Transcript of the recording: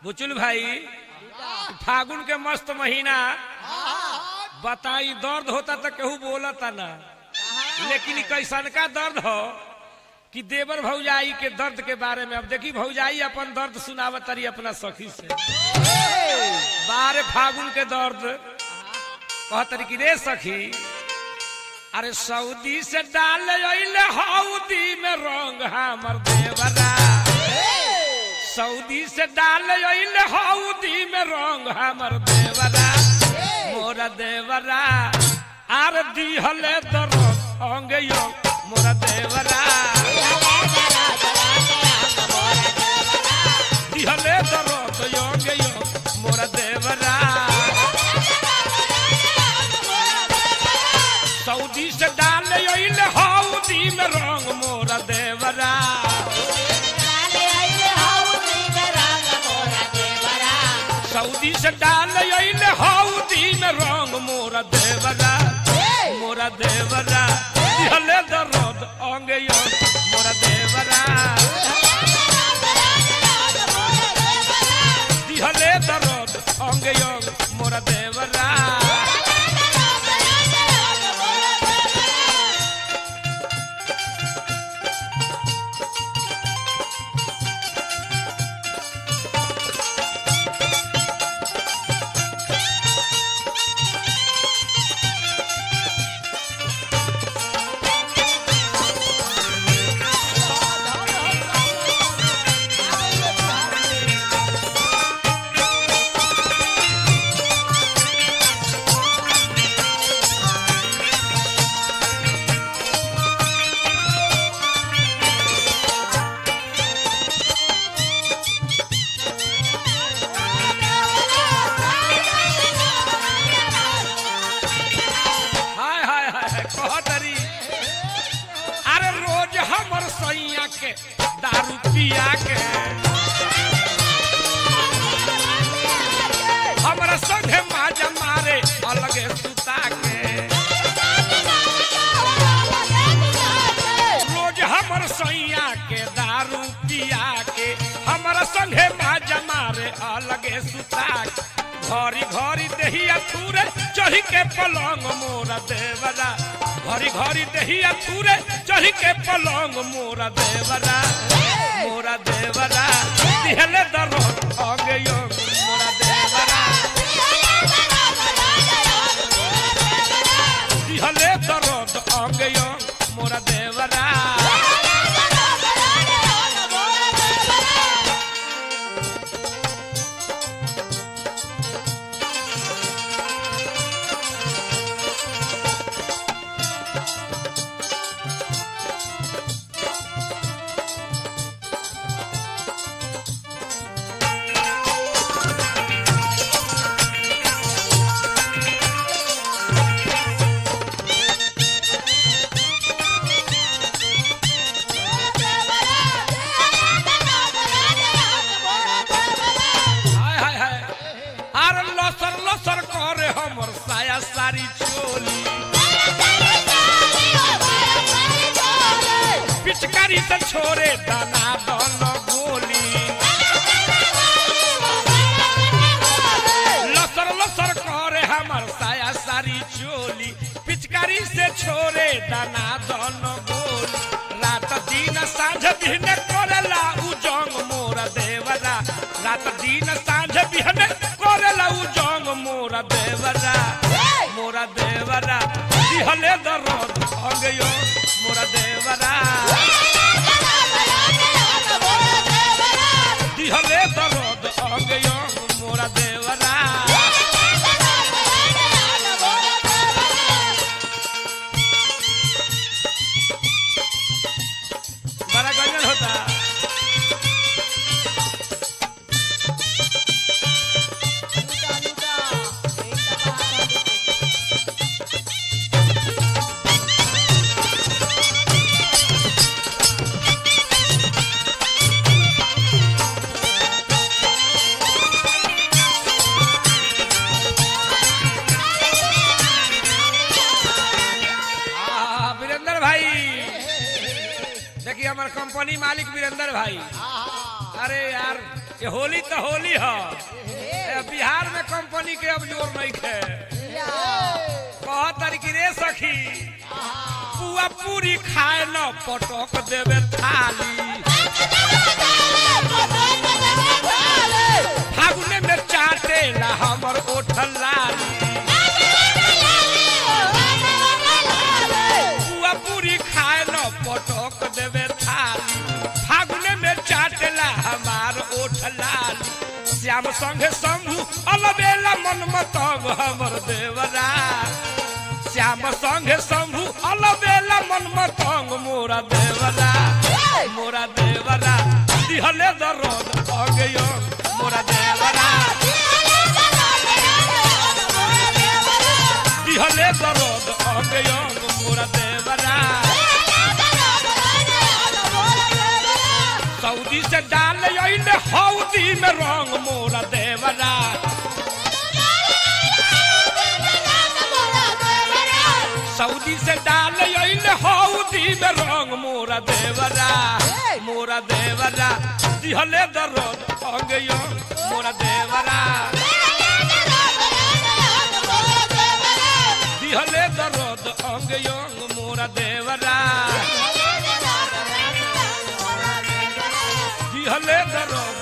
बुचुल भाई फागुन के मस्त महीना बताई दर्द होता तो केहू बोलता ना लेकिन ई कैसन का दर्द हो कि देवर भौजाई के दर्द के बारे में अब देखी भौजाई अपन दर्द सुनावत तरी अपना सखी से बारे फागुन के दर्द कहतरी कि रे सखी अरे सऊदी से डाल अइले हौदी में रंग हमर देवरा सऊदी से डाल अइले हौदी में रंग हमर देवरा मोरा देवरा आर दिहले दर अंग यो मोरा देवरा दिहले दर अंग यो मोरा देवरा सऊदी से डाल अइले हौदी में रंग मोरा देवरा सऊदी से डाल अइले हौदी में रंग मोरा देवरा मोरा देवरा दिहले दरद अंग यो मोरा देवरा दिहले दरद अंग यो मोरा देवरा हाय हाय हाय हाय कहतरी अरे रोज हमर सैया के दारू पिया के हमरा संगे माजा मारे अलगे सुता के रोज हमर सैया के दारू पिया के हमरा संगे माजा मारे अलगे सुता के घरी घरी देहिया थूरे चढ़ी के पलंग मोरा देवरा घरी घरी देहिया थूरे चढ़ी के पलंग मोरा देवरा मोरा देवरा दिहले दरो आगे यो मोरा देवरा दिहले दरो आगे यो मोरा देवरा हाय हाय हाय अरे लसर लसर करे हमर साया सारी चोली पिचकारी से छोरे दाना दन गोली लसर लसर करे हमर साया सारी चोली पिचकारी से छोरे दाना दन गोली रात दिन साँझ दिन करेला उ जंग मोरा देवरा रात दिन साँझ बिहन करेला उ जंग मोरा देवरा मोरा देवरा दिहले दरद अंगयो मोरा देवरा दिहले दरद अंगयो मोरा देवरा बड़ा गंजन होता आ, वीरेंद्र भाई देखिए हमारे कंपनी मालिक वीरेंद्र भाई अरे यार ये होली तो होली है ए, बिहार में कंपनी के अब जोर नहीं थे कह तरीके रे सखी पुआ पूरी खाए न पटक देवे थाली फागुने में चाटे ला हमर ओठ लाली पुआ पूरी खाए न पटक देवे थाली फागुने में चाटेला हमार ओठ लाली श्याम संगे शंभु अलबेला मन मतंग हमर देवरा श्याम संगे शंभु अलबेला मन मतंग मोरा देवरा मोरा देवरा दिहले दरद अगयो मोरा देवरा दिहले दरद अगयो मोरा देवरा सऊदी से डाल अइले हौदी में रंग मोरा देवरा सऊदी से डाल अइले हौदी में रंग मोरा देवरा मोरा देवरा दिहले दरद अगयो मोरा देवरा दिहले दरद अगयो मोरा देवरा दिहले दरद